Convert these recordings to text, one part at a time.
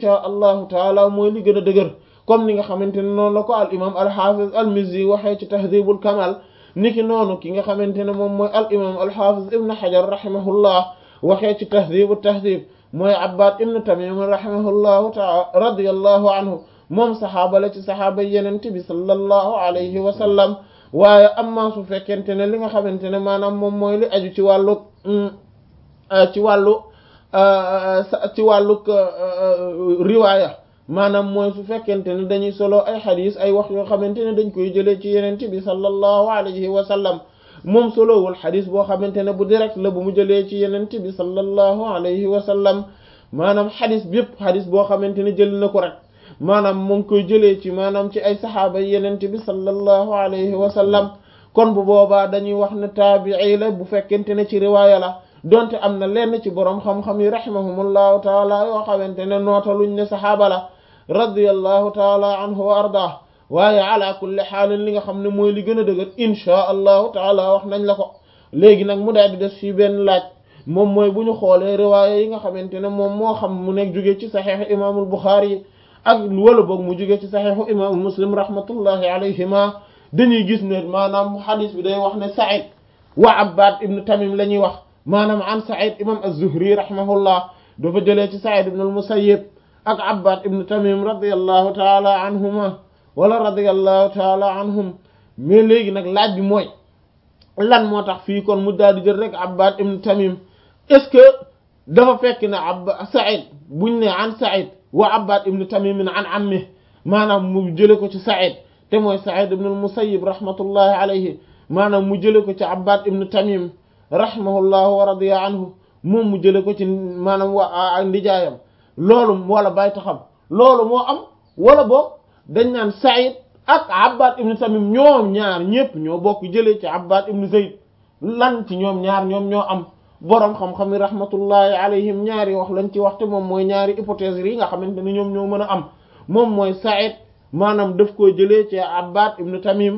insha allahu taala mooy li gën a dëgër comme ni nga xamante ne noonu la ko al imam al hafiz al mizzi waxee ci tahdhibul kamal niki noonu ki nga xamante ne moom mooy al imam al hafiz ibn hajar rahimahullah waxee ci tahdhibu tahdhib mooy abbad ibn tamim rahimahullahu taala radiyallahu anhu moom saxaaba la ci saxaaba yenente bi sallallahu alayhi wa sallam waaye amma su fekkente ne li nga xamante ne maanaam moom mooy li aju ci wàllu ci wàllu ci wàllug riwaaya maanaam mooy su fekkente ne dañuy solo ay xadis ay wax yoo xamante ne dañ koy jëlee ci yenente bi sallallahu alayhi wa sallam moom solowul xadis boo xamante ne bu direct la bu mu jëlee ci yenente bi sallallahu alayhi wa sallam maanaam xadis bépp xadis boo xamante ne jël na ko rek maanaam mu ngi koy jëlee ci maanaam ci ay saxaaba yenente bi sallallahu alayhi wa sallam kon bu boobaa dañuy wax ne taabii la bu fekkente ne ci riwaaya la donte am na lenn ci boroom xam-xam yi rahimahumullahu taala yoo xamante ne nootaluñ ne saxaaba la radiyallahu taala anhu wa ardah waaye ala kulli xaalin li nga xam ne mooy li gën a dëgër inchaa allahu taala wax nañ la ko léegi nag mu daal di def fii benn laaj moom mooy bu ñu xoolee riwaaya yi nga xamante ne moom moo xam mu nekk jóge ci saxiixu imaamul buxaari yi ak wala boog mu jóge ci saxiixu imaamu muslim rahmatullahi alayhima dañuy gis ne maanaam xadis bi day wax ne Saïd wa Abbad ibn Tamim la ñuy wax maanaam an Saïd imam az-Zuhri rahimahullah dafa jëlee ci Saïd ibn al-Musayyib ak Abbad ibn Tamim radiyallahu taala anhuma wala radiyallahu taala anhum mais léegi nag laaj bi mooy lan moo tax fii kon mu daal di jël rek Abbad ibn Tamim est-ce que dafa fekk ne ab Saïd buñ ne an Saïd wa Abbad ibn Tamim an ammi maanaam mu jële ko ci Saïd te mooy Saïd ibn al-Musayyib rahmatullahi alayhi maanaam mu jële ko ci Abbad ibn Tamim rahimahullahu wa radiya anhu moom mu jële ko ci maanaam wa ndijaayam loolu wala bàyyi taxam loolu moo am wala boog dañ naan Saïd ak Abbad ibn Tamim ñoom ñaar ñépp ñoo bokk jëlee ci Abbad ibn Zayd lan ci ñoom ñaar ñoom ñoo am boroom xam-xam yi rahmatullahi alayhim ñaari wax lañ ci waxte moom mooy ñaari hypothèse yi nga xamante ne ñoom ñoo mën a am moom mooy Saïd maanaam daf koo jëlee ci Abbad ibn Tamim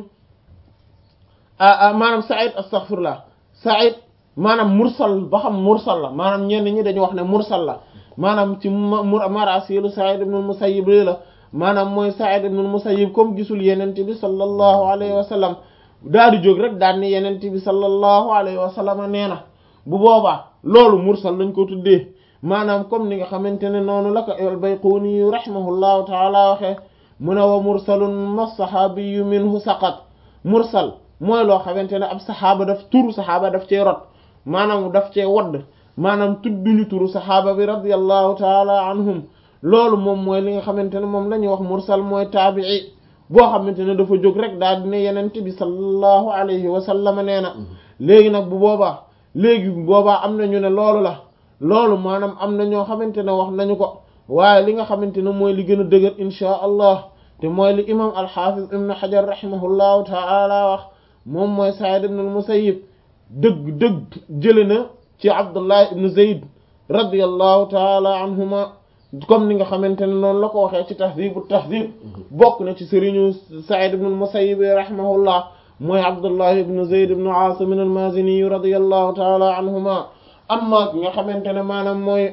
maanaam Saïd astaghfirullah Saïd maanaam mursal ba xam mursal la maanaam ñenn ñi dañu wax ne mursal la maanaam ci marasilu Saïd ibn al-Musayyib la maanaam mooy Saïd ibn al-Musayyib comme gisul yenente bi sallallahu alayhi wa sallam daal di jóg rek daal ni yenente bi sallallahu alayhi wa sallam nee na bu boobaa loolu mursal lañ ko tuddee maanaam comme ni nga xamante ne noonu la ko al-Bayquni rahimahullahu taala waxee mu ne wa mursalun ma saxaabiyu minhu saqat mursal mooy loo xamante ne ab saxaaba daf turu saxaaba daf cee rot maanaam daf cee wadd maanaam tudduñu turu saxaaba bi radiyallahu taala anhum loolu moom mooy li nga xamante ne moom la ñuy wax mursal mooy taabii boo xamante ne dafa jóg rek daal di ne yenente bi sallallahu alayhi wa sallam nee na léegi nag bu boobaa léegi boobaa am na ñu ne loolu la loolu maanaam am na ñoo xamante ne wax nañu ko waaye li nga xamante ne mooy li gën a dëgër inchaa allah te mooy li imam alxafiz ibn xajar rahimahullahu taala wax moom mooy said ibn al-musayyib dëgg dëgg jële na ci abdullah ibn zayd radiyallahu taala anhuma comme ni nga xamante ne noonu la ko waxee ci tahdibu tahdib bokk na ci sëriñu said ibn al-musayyib rahimahullah mooy abdullah ibn zayd ibn asim al-mazini radiyallahu taala anhuma amma ki nga xamante ne maanaam mooy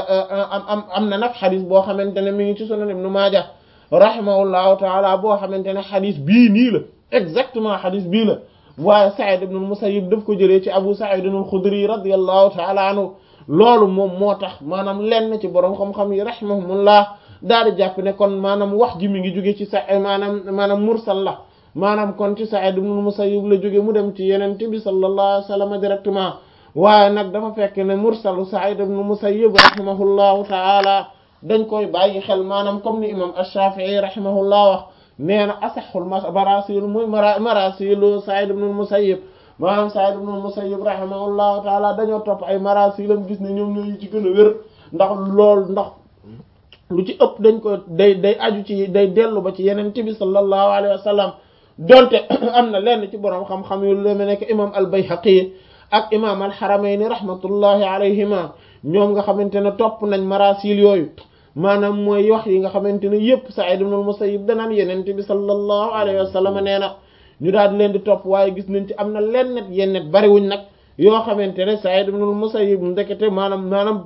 am am na nag xadis boo xamante ne mi ngi ci sunan ibnu maaja rahimahullahu taala boo xamante ne xadis bii nii la exactement xadis bii la waaye Saïd ibn al-Musayyib daf ko jëlee ci Abu Sa'id al-Khudri radiyallahu taala anhu loolu moom moo tax maanaam lenn ci borom xam-xam yi rahimahumullah daal di jàpp ne kon maanaam wax ji mi ngi jóge ci sa maanaam maanaam mursal la maanaam kon ci Saïd ibn al-Musayyib la jóge mu dem ci Yonent bi sallallahu alayhi wa sallam directement waaye nag dafa fekk ne mursalu Sa'id ibn Musayyib rahimahullahu ta'ala dañ koy bàyyi xel maanaam comme ni imam Ash-Shafi'i rahimahullah wax nee na asaxul marasil muy marasilu Sa'id ibn Musayyib maanaam Sa'id ibn Musayyib rahimahullahu ta'ala dañoo topp ay marasilam gis ne ñoom ñooy ci gën a wér ndax lool ndax lu ci ëpp dañ ko day day aju ci day dellu ba ci yeneen bi sallallahu alayhi wa sallam donte am na lenn ci borom xam-xam yu lu demee nekk imam al-Bayhaqi ak imam al-Haramayni rahmatullahi alayhima ñoom nga xamante ne topp nañ marasil yooyu maanaam mooy wax yi nga xamante ne yépp Sa'id ibn al-Musayyib danaan yenente bi sallallahu alayhi wa sallam nee na ñu daal di leen di topp waaye gis nañ ci am na lennet yennet bariwuñ nag yoo xamante ne Sa'id ibn al-Musayyib ndekete maanaam maanaam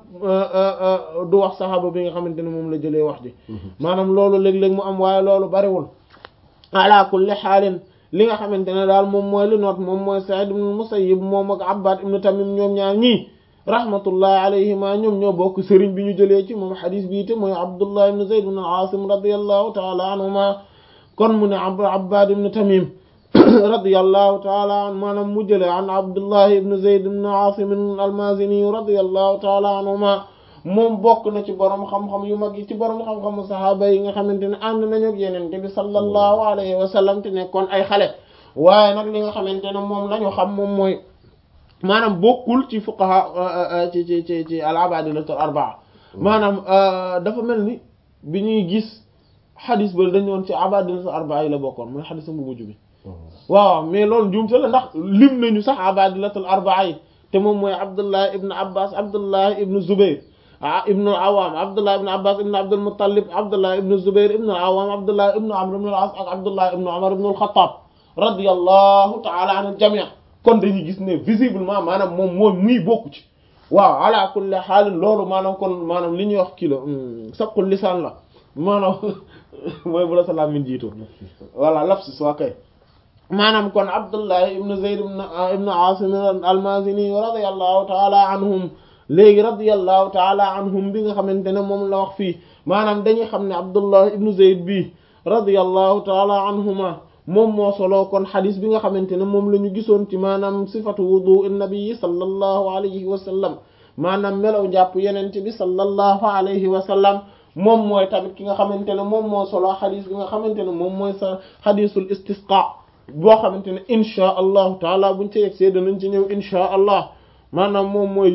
du wax saxaaba bi nga xamante ne moom la jëlee wax ji maanaam loolu léeg-léeg mu am waaye loolu bariwul ala kulli xaalin li nga xamante ne daal moom mooy li noot moom mooy Sa'id ibn al-Musayyib moom ak Abbad ibn Tamim ñoom ñaar ñii rahmatullahi alayhima ñoom ñoo bokk sëriñ bi ñu jëlee ci moom xadis bii te mooy Abdullah ibn Zayd ibn al-Asim radiyallahu ta'ala anhuma kon mu ne Abbad ibn Tamim radiyallahu ta'ala an maanaam mu jëlee an Abdullah ibn Zayd ibn Asim al-Mazini radiyallahu ta'ala anhuma moom bokk na ci borom xam-xam yu mag yi ci borom xam-xamu saxaaba yi nga xamante ne ànd nañu ak Yonent bi sallallahu alayhi wa sallam te nekkoon ay xale waaye nag li nga xamante ne moom lañu xam moom mooy maanaam bokkul ci fuqaha ci ci ci ci al-abadilatul arbaa maanaam dafa mel ni bi ñuy gis xadis ba dañu woon ci abadilatul arbaa yi la bokkoon mooy xadis bu mujj bi waaw mais loolu njuumte la ndax lim nañu sax abadilatul arbaa yi te moom mooy Abdullah ibn Abbas Abdullah ibn Zubayr ah ibn al-Awwam Abdullah ibn Abbas ibn Abdul Muttalib Abdullah ibn Zubayr ibn al-Awwam Abdullah ibn Amr ibn al-As ak Abdullah ibn Umar ibn al-Khattab radiyallahu ta'ala anil jami' kon dañuy gis ne visiblement maanaam moom mooy muy bokku ci waaw ala kulli xaalin loolu maanaam kon maanaam li ñuy wax kii la sabqul lisaan la maanaam mooy bu la sa làmmiñ jiitu voilà lapsus waa kay maanaam kon Abdullah ibn Zayd ibn Asim al-Mazini radiyallahu ta'ala anhum léegi radiyallahu ta'ala anhum bi nga xamante ne moom la wax fii maanaam dañuy xam ne Abdullah ibn Zayd bi radiyallahu ta'ala anhuma moom moo solo kon xadis bi nga xamante ne moom la ñu gisoon ci maanaam sifatu wudu nabi sallallahu alayhi wa sallam maanaam melaw jàpp yenente bi sallallahu alayhi wa sallam moom mooy tamit ki nga xamante ne moom moo solo xadis bi nga xamante ne moom mooy sa xadisul istisqa boo xamante ne inchaa allahu taala buñ ci yegg see danañ ci ñëw inchaa allah maanaam moom mooy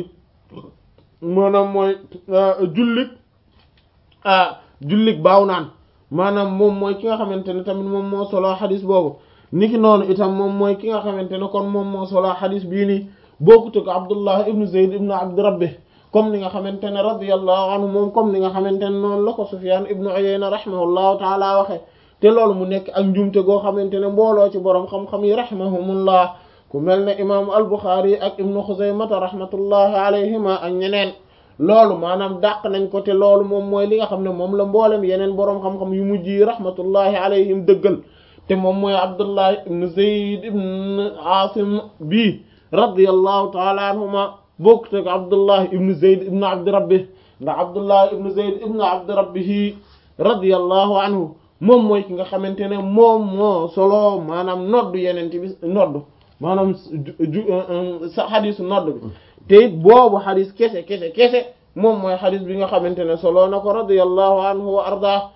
maanaam mooy jullik ah jullik baaw naan maanaam moom mooy ki nga xamante ne tamit moom moo solo xadis boobu niki noonu itam moom mooy ki nga xamante ne kon moom moo solo xadis bii nii bokkute ko Abdullah ibnu Zayd ibnu Abdi Rabbi comme ni nga xamante ne radiyallahu anhu moom comme ni nga xamante ne noonu la ko Sufyan ibnu Uyayna rahimahullahu taala waxe te loolu mu nekk ak njumte goo xamante ne mbooloo ci borom xam-xam yi rahimahumullah ku mel ne imaamu al-Bukhari ak ibnu Xuzaymata rahmatullahi alayhima ak ñeneen loolu maanaam dàq nañ ko te loolu moom mooy li nga xam ne moom la mboolem yeneen boroom xam-xam yu mujj yi rahmatullahi alayhim dëggal te moom mooy Abdullah ibn Zayd ibn Asim bi radiyallahu taala anhuma bokkut ak Abdullah ibn Zayd ibn Abdi Rabbi ndax Abdullah ibn Zayd ibn Abdi Rabbihi radiyallahu anhu moom mooy ki nga xamante ne moom moo solo maanaam noddu yeneen bi noddu maanaam ju sa xadisu noddu bi te it boobu xadis kese kese kese moom mooy xadis bi nga xamante ne solo na ko radiyallahu anhu wa arda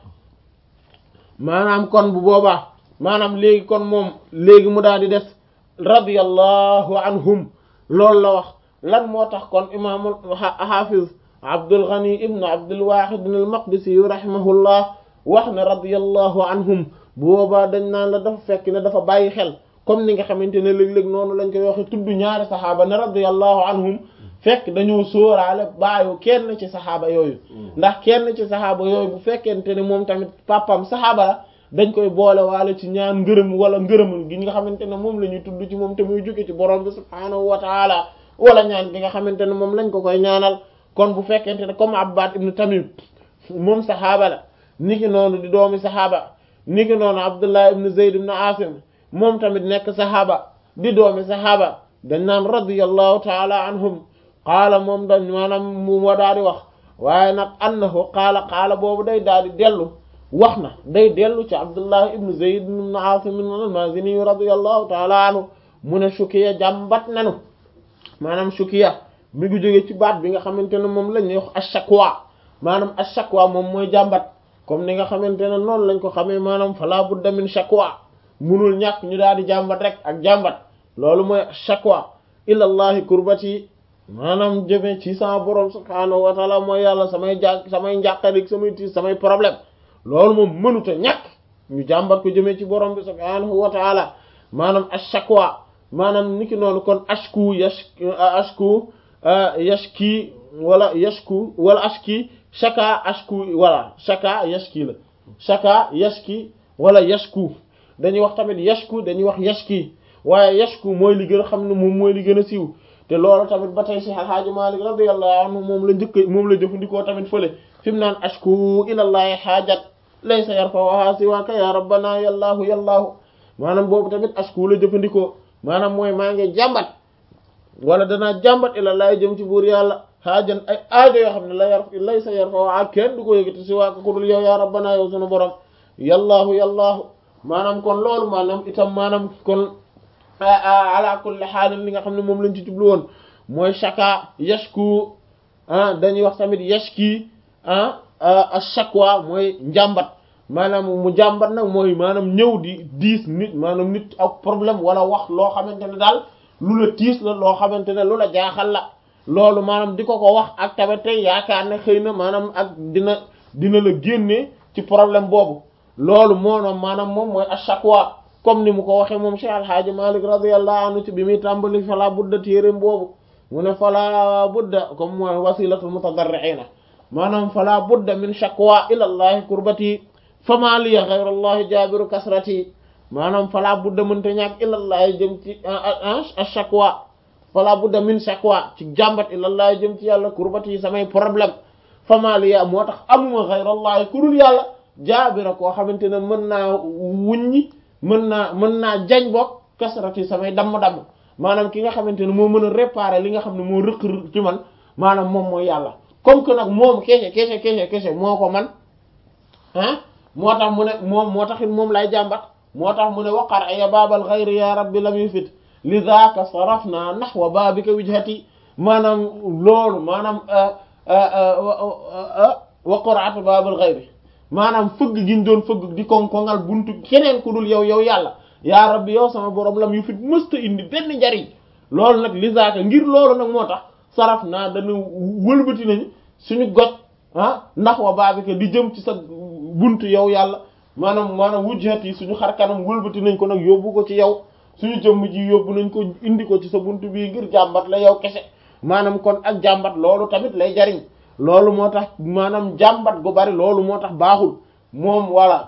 maanaam kon bu boobaa maanaam léegi kon moom léegi mu daal di des radiyallahu anhum loolu la wax lan moo tax kon imaamul hafiz Abdul Ghani ibn Abdul Wahid al Maqdisi rahimahullah wax ne radiyallahu anhum bu boobaa dañ naan la dafa fekk ne dafa bàyyi xel comme ni nga xamante ne léeg-léeg noonu lañ koy waxe tudd ñaari saxaaba ne radiyallahu anhum fekk dañoo sóoraale baayu kenn ci saxaaba yooyu ndax kenn ci saxaaba yooyu bu fekkente ne moom tamit papam saxaaba la dañ koy boole waale ci ñaan ngërëm wala ngërëmul gi nga xamante ne moom la ñuy tudd ci moom te muy jóge ci borom bi subhaanahu wa taala wala ñaan gi nga xamante ne moom lañ ko koy ñaanal kon bu fekkente ne comme Abbad ibn Tamim moom saxaaba la niki noonu di doomi saxaaba niki noonu Abdullah ibn Zayd ibn Asim moom tamit nekk saxaaba di doomi saxaaba dañ naan radiyallahu taala anhum qaala moom dañ maanaam mu wa daal di wax waaye nag annahu qaala qaala boobu day daal di dellu wax na day dellu ci Abdullah ibn Zayd ibn Asim al-Mazini radiyallahu taala anhu mu ne shukiya jàmbat nanu maanaam shukiya mi ngi jóge ci baat bi nga xamante ne moom la ñuy wax ash-shakwa maanaam ash-shakwa moom mooy jàmbat comme ni nga xamante ne noonu lañ ko xamee maanaam fala budda min shakwa munul ñàkk ñu daal di jàmbat rek ak jàmbat loolu mooy shakwa ilallahi kurbati maanaam jëmee ci sama borom subhaanahu wa taala mooy yàlla samay jà samay njàqarik samay tiis samay problème loolu moom mënuta ñàkk ñu jàmbat ko jëmee ci borom bi subhaanahu wa taala maanaam ash-shakwa maanaam niki noonu kon ashku yash ashku yashki wala yashku wala ashki shaka ashku wala shaka yashki la shaka yashki wala yashku dañuy wax tamit yashku dañuy wax yashki waaye yashku mooy li gën a xam ne moom mooy li gën a siiw te loolu tamit ba tey Cheikh Alhaaji Malik radiyallahu anhu moom la njëkk moom la jëfandikoo tamit fële fi mu naan ashku ilallahi haajat laysa yarfa'uha siwaaka ya rabbana yallaahu yallaahu maanaam boobu tamit ashku la jëfandikoo maanaam mooy maa ngi jàmbat wala danaa jàmbat ilallahi jëm ci buur yàlla haajan ay aajo yoo xam ne la yar laysa yarfa'uha kenn du ko yëgati siwaaka ku dul yow ya rabbana yow sunu borom yallaahu yallaahu maanaam kon loolu maanaam itam maanaam kon ala kulli xaalin li nga xam ne moom lañ ci jublu woon mooy shaka yashku ah dañuy wax tamit yashki ah ashakwa mooy njàmbat maanaam mu jàmbat nag mooy maanaam ñëw di diis nit maanaam nit ak problème wala wax loo xamante ne daal lu la tiis la loo xamante ne lu la jaaxal la loolu maanaam di ko ko wax ak tamit tey yaakaar ne xëy na maanaam ak dina dina la génne ci problème boobu loolu moonoom maanaam moom mooy ashakwa comme ni mu ko waxee moom Cheikh Alhaaji Malik radiyallahu anhu ci bi muy tàmbali fala budda téeréem boobu mu ne fala budda comme mooy wasilatul mutadarriina maanaam fala budda min shakwa ila allahi kurbati fama liya ghayra allahi jaabiru kasrati maanaam fala budda mënta ñàkk ila allahi jëm ci ashakwa fala budda min shakwa ci jàmbat ila allahi jëm ci yàlla kurbati samay problème fama liya moo tax amuma ghayra allahi kurul yàlla jaabira koo xamante ne mën naa wuññi mën naa mën naa jañ bokk kasarati samay damm-damm maanaam ki nga xamante ne moo mën a réparer li nga xam ne moo rëq ci man maanaam moom mooy yàlla comme que nag moom kese kese kese kese moo ko man ah moo tax mu ne moom moo taxit moom lay jàmbat moo tax mu ne waqar ya baabal xayri ya rabbi lam yufit li zaaka sarafna nahwa baabika wijhati maanaam loolu maanaam waqaratu baabal xayri maanaam fëgg gi ñu doon fëgg di konkongal buntu keneen ku dul yow yow yàlla yaa rabbi yow sama borom lam yu fit mësta indi benn njariñ loolu nag li zaaka ngir loolu nag moo tax saraf naa dana wëlbati nañu suñu goj ah ndax wa baabika di jëm ci sa buntu yow yàlla maanaam maanaam wujjat yi suñu xar kanam wëlbati nañ ko nag yóbbu ko ci yow suñu jëmm ji yóbbu nañ ko indi ko ci sa buntu bii ngir jàmbat la yow kese maanaam kon ak jàmbat loolu tamit lay jariñ loolu moo tax maanaam jàmbat gu bari loolu moo tax baaxul moom walla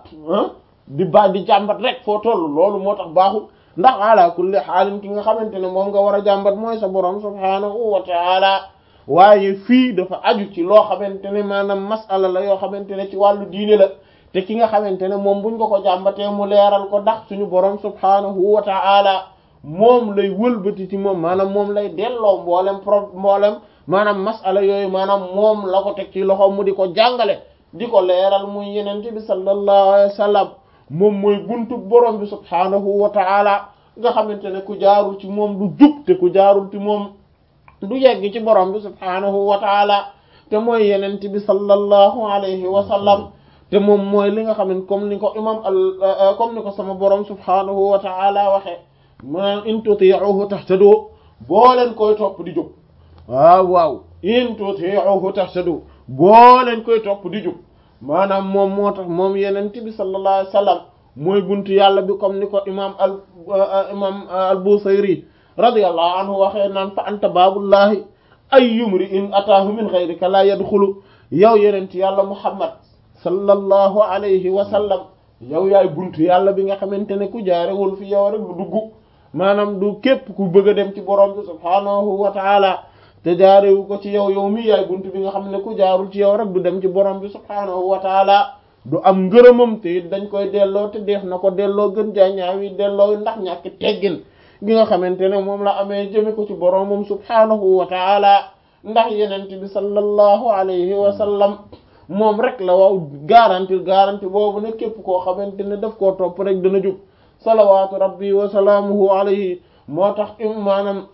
di ba di jàmbat rek foo toll loolu moo tax baaxul ndax ala kulli xaalin ki nga xamante ne moom nga war a jàmbat mooy sa borom subhaanahu wa taala waaye fii dafa aju ci loo xamante ne maanaam masala la yoo xamante ne ci wàllu diine la te ki nga xamante ne moom buñ ko ko jàmbatee mu leeral ko ndax suñu borom subhaanahu wa taala moom lay wëlbati ci moom maanaam moom lay delloo mboolem pro mboolem maanaam masala yooyu maanaam moom la ko teg ci loxo mu di ko jàngale di ko leeral muy yenente bi sallallahu alayhi wa sallam moom mooy buntu borom bi subhaanahu wa taala nga xamante ne ku jaarul ci moom du jub te ku jaarul ci moom du yegg ci borom bi subhaanahu wa taala te mooy yenente bi sallallahu alayhi wa sallam te moom mooy li nga xam ne comme ni ko imam al comme ni ko sama borom subhaanahu wa taala waxe maanaam in tuti'uhu tahtadu boo leen koy topp di jub waaw waaw in tuti'uhu tahtadu boo leen koy topp di jub maanaam moom moo tax moom yenente bi sallallahu alayhi wa sallam mooy buntu yàlla bi comme ni ko imam al imam al Busayri radiyallahu anhu waxee naan fa anta baabullahi ay yumri in ataahu min ghayrika la yadxulu yow yenent yàlla muhammad sallallahu alayhi wa sallam yow yaay buntu yàlla bi nga xamante ne ku jaarewul fi yow rek du dugg maanaam du képp ku bëgg a dem ci borom bi subhaanahu wa taala te jaarewu ko ci yow yow mi yaay buntu bi nga xam ne ku jaarul ci yow rek du dem ci borom bi subhaanahu wa taala du am ngërëmam te it dañ koy delloo te def na ko delloo gën jaa ñaawi delloo ndax ñàkk teggin gi nga xamante ne moom la amee jëme ko ci boromam subhaanahu wa taala ndax yenent bi sallallahu alayhi wa sallam moom rek la waaw garanti garanti boobu ne képp koo xamante ne daf koo topp rek dana jub salawaatu rabbi wa salaamuhu alayhi moo tax im maanaam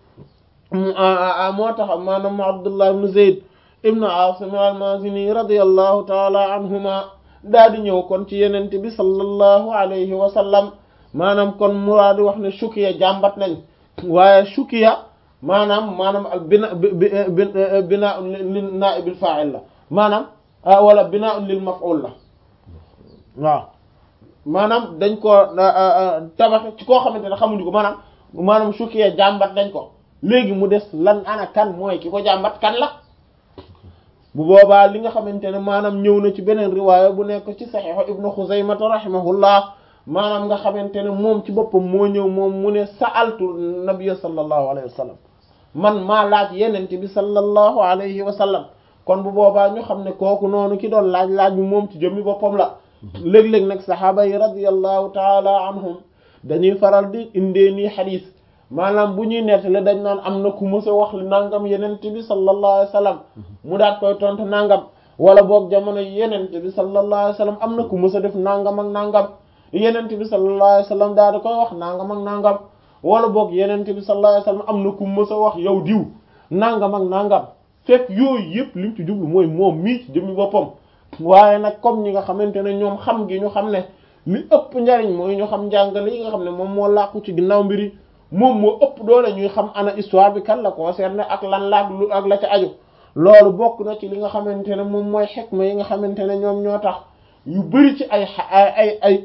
moo tax maanaam abdullah ibn zayd ibn asim al-mazini radiyallahu taala anhuma daa di ñëw kon ci yenente bi sallallahu alayhi wa sallam maanaam kon muraa di wax ne shukiya jàmbat nañ waaye shukiya maanaam maanaam ak bina bina li naibil fa'il la maanaam wala bina lil maf'ul la waaw maanaam dañ ko tabax ci koo xamante ne xamuñu ko maanaam maanaam shukiya jàmbat nañ ko léegi mu des lan ana kan mooy ki ko jàmbat kan la bu boobaa li nga xamante ne maanaam ñëw na ci beneen riwaaya bu nekk ci saxiixu ibnu xuzaymata rahimahullah maanaam nga xamante ne moom ci boppam moo ñëw moom mu ne sa'altu nabiyya sallallahu alayhi wa sallam man maa laaj yenente bi sallallahu alayhi wa sallam kon bu boobaa ñu xam ne kooku noonu ki doon laaj laaj bi moom ci jëmmi boppam la léeg-léeg nag saxaaba yi radiyallahu taala anhum dañuy faral di indee nii xadis maanaam bu ñuy nettale dañ naan am na ku mës a wax li nangam yenente bi sallallahu alayhi wa sallam mu daat koy tontu nangam wala boog jamono yenente bi sallallahu alayhi wa sallam am na ku mës a def nangam ak nangam yenente bi sallallahu alayhi wa sallam daal di koy wax nangam ak nangam wala boog yenente bi sallallahu alayhi wa sallam am na ku mës a wax yow diw nangam ak nangam fekk yooyu yëpp liñ ci jublu mooy moom mii ci jëmmi boppam waaye nag comme ñi nga xamante ne ñoom xam gi ñu xam ne li ëpp njariñ mooy ñu xam njàngale yi nga xam ne moom moo làqu ci ginnaaw mbiri moom moo ëpp doole ñuy xam ana histoire bi kan la concerné ak lan laak lu ak la ca aju loolu bokk na ci li nga xamante ne moom mooy xikma yi nga xamante ne ñoom ñoo tax yu bari ci ay ay ay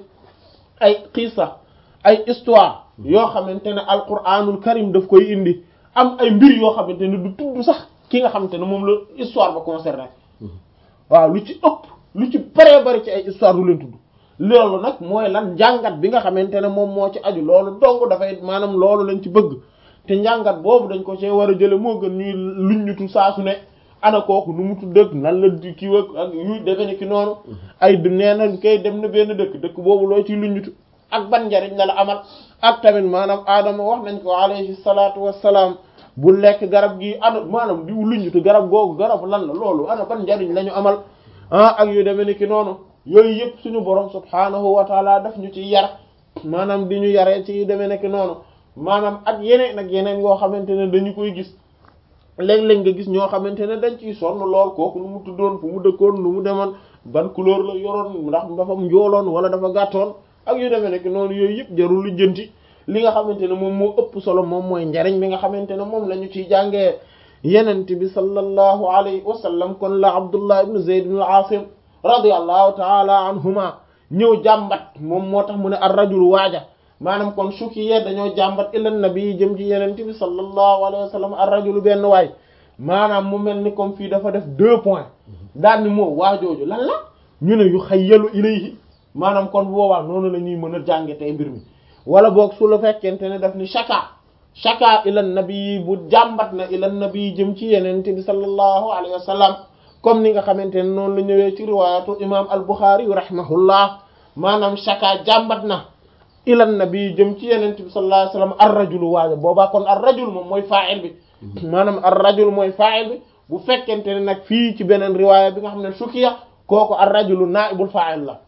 ay xiisa ay histoire yoo xamante ne alquranul karim daf koy indi am ay mbir yoo xamante ne du tudd sax ki nga xamante ne moom la histoire ba concerné waaw lu ci ëpp lu ci bëree bëri ci ay histoire du leen tudd loolu nag mooy lan njàngat bi nga xamante ne moom moo ci aju loolu dong dafay maanaam loolu lañ ci bëgg te njàngat boobu dañ ko see war a jële moo gën ñuy luñ ñutu saasu ne ana kooku nu mu tudd nan la di kii ak yu defe ni ki noonu ay du nee na kay dem na benn dëkk dëkk boobu loo ciy luñ ñutu ak ban njariñ la la amal ak tamit maanaam aadama wax nañ ko alayhi salaatu wassalaam bu lekk garab gi ana maanaam di luññutu garab googu garab lan la loolu ana ban njariñ la ñu amal ah ak yu demee ni ki noonu yooyu yëpp suñu borom subhaanahu wa taala daf ñu ci yar maanaam di ñu yaree ci yu demee ni ki noonu maanaam ak yeneen ak yeneen yoo xamante ne dañu koy gis léeg-léeg nga gis ñoo xamante ne dañ ciy sonn lool kooku nu mu tuddoon fu mu dëkkoon nu mu demoon ban couleur la yoroon ndax dafa njooloon wala dafa gàttoon ak yu demee ni ki noonu yooyu yëpp jarul lu jënti li nga xamante ne moom moo ëpp solo moom mooy njariñ bi nga xamante ne moom la ñu ciy jàngee yenent bi sallallahu alayhi wa sallam kon la abdullah ibn zayd ibn al-asim radiyallahu taala anhuma ñëw jàmbat moom moo tax mu ne ar rajul waaja maanaam kon shukiya dañoo jàmbat ila nabi jëm ci yenent bi sallallahu alayhi wa sallam ar rajul benn waay maanaam mu mel ni comme fii dafa def deux points daal ni moo waajooju lan la ñu ne yu xayyalu ilayhi maanaam kon boobaa noonu la ñuy mën a jànge tey mbir mi wala boog su la fekkente ne daf ni shaka shaka ila nabi bu jàmbat na ila nabi jëm ci yenente bi sallallahu alayhi wa sallam comme ni nga xamante ne noonu la ñëwee ci riwaayatu imam al-Bukhari rahimahullah maanaam shaka jàmbat na ila nabi jëm ci yenente bi sallallahu alayhi wa sallam ar-rajulu waaja boobaa kon ar-rajul moom mooy fa'il bi maanaam ar-rajul mooy fa'il bi bu fekkente ne nag fii ci beneen riwaaya bi nga xam ne shukiya kooku ar-rajulu naa'ibul fa'il la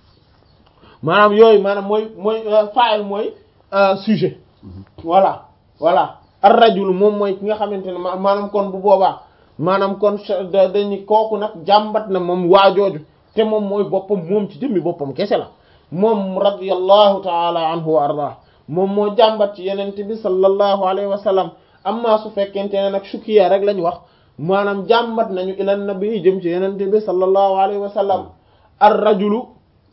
maanaam yooyu maanaam mooy mooy fa'il mooy sujet voilà voilà ar rajul moom mooy ki nga xamante ne maanaam kon bu boobaa maanaam kon dañu kooku nag jàmbat na moom waajooju te moom mooy boppam moom ci jëmmi boppam kese la moom radiyallahu taala anhu wa ardah moom moo jàmbat ci yenente bi sallallahu alayhi wa sallam amma su fekkente ne nag shukiya rek lañ wax maanaam jàmbat nañu ila nabi jëm ci yenente bi sallallahu alayhi wa sallam ar rajulu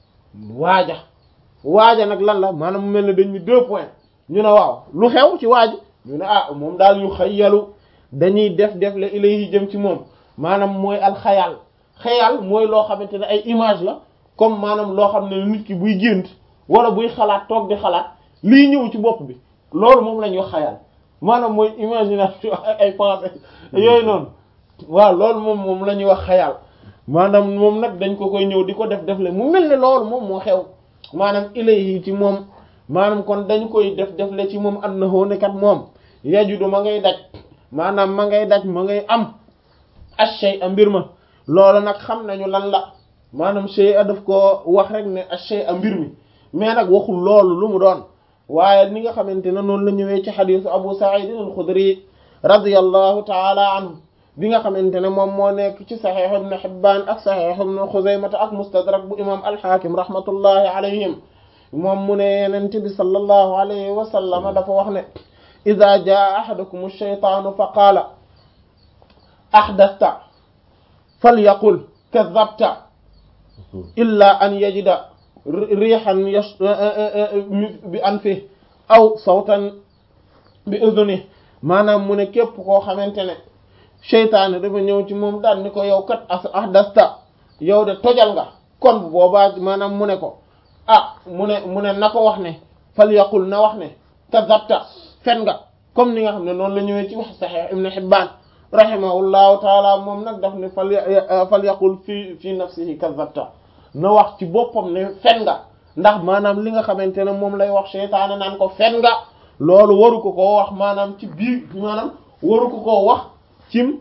waaja waaja nag lan la maanaam mu mel ne dañ ni deux points ñu ne waaw lu xew ci waaj ñu ne ah moom daal yu xayyalu dañuy def def la ilayhi jëm ci moom maanaam mooy alxayal xayal mooy loo xamante ne ay image la comme maanaam loo xam ne nit ki buy gént wala buy xalaat toog di xalaat lii ñëw ci bopp bi loolu moom la ñuy wax xayal maanaam mooy imagination ak ay pensée yooyu noonu waaw loolu moom moom la ñuy wax xayal maanaam moom nag dañ ko koy ñëw di ko def def le mu mel ne loolu moom moo xew maanaam ilayhi ci moom maanaam kon dañ koy def def le ci moom annahu ne kat moom yajudu ma ngay daj maanaam ma ngay daj ma ngay am ashay a mbir ma loolu nag xam nañu lan la maanaam shay a daf ko wax rek ne ashay a mbir mi mais nag waxul loolu lu mu doon waaye ni nga xamante ne noonu la ñëwee ci xadisu abu sa'id al-khudri radiyallahu taala anhu bi nga xamante ne moom moo nekk ci saxiix ibn Hibbaan ak saxiix ibn Xuzaymata ak mustadrak bu imam al-Hakim rahmatullahi alayhim moom mu ne yenent bi sallallahu alayhi wa sallam dafa wax ne ida jaa ahadakum ash-shaytaanu fa qaala ahdasta falyaqul kadhabta illa an yajida rihan bi anfihi aw sawtan bi udhunihi maanaam mu ne képp koo xamante ne seytaane dafa ñëw ci moom daal ni ko yow kat as ahdasta yow de tojal nga kon bu boobaa maanaam mu ne ko ah mu ne mu ne na ko wax ne fal yaqul na wax ne kazabta fen nga comme ni nga xam ne noonu la ñëwee ci wax Sahih Ibn Hibban rahimahullahu taala moom nag daf ne fal fal yaqul fi fi nafsihi kazabta na wax ci boppam ne fen nga ndax maanaam li nga xamante ne moom lay wax seytaane naan ko fen nga loolu waru ko koo wax maanaam ci biir maanaam waru ko koo wax cim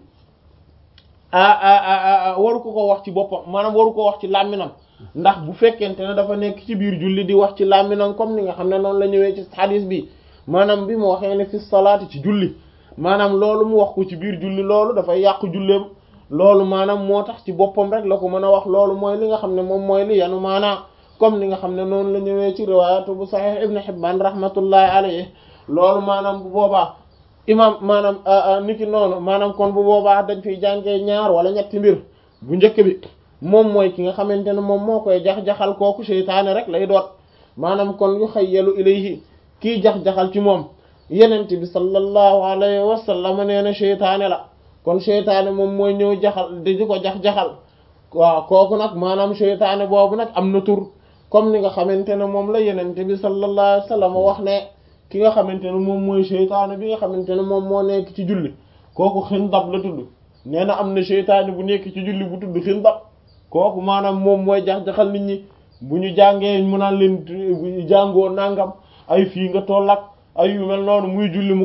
waru ko koo wax ci boppam maanaam waru ko wax ci làmminam ndax bu fekkente ne dafa nekk ci biir julli di wax ci làmminam comme ni nga xam ne noonu la ñëwee ci hadis bi maanaam bi mu waxee ne fi salaati ci julli maanaam loolu mu wax ko ci biir julli loolu dafay yàqu julleem loolu maanaam moo tax ci boppam rek la ko mën a wax loolu mooy li nga xam ne moom mooy li yanu maanaa comme ni nga xam ne noonu la ñëwee ci riwaayatu bu Sahih Ibn Hibban rahmatullahi alayhi loolu maanaam bu boobaa imam maanaam niki noonu maanaam kon bu boobaa dañ fiy jàngee ñaar wala ñetti mbir bu njëkk bi moom mooy ki nga xamante ne moom moo koy jax-jaxal kooku seytaane rek lay doot maanaam kon yu xayyalu ilayhi kii jax-jaxal ci moom yenent bi sallallahu alayhi wa sallam nee na seytaane la kon seytaane moom mooy ñëw jaxal di ko jax-jaxal waaw kooku nag maanaam seytaane boobu nag am na tur comme ni nga xamante ne moom la yenent bi sallallahu alayhi wa sallam wax ne ki nga xamante ne moom mooy seytaane bi nga xamante ne moom moo nekk ci julli kooku xindab la tudd nee na am na seytaane bu nekk ci julli bu tudd xindab kooku maanaam moom mooy jax-jaxal nit ñi bu ñu jàngee mu naan leen jàngoo nangam ay fii nga toll ak ay yu mel noonu muy julli mu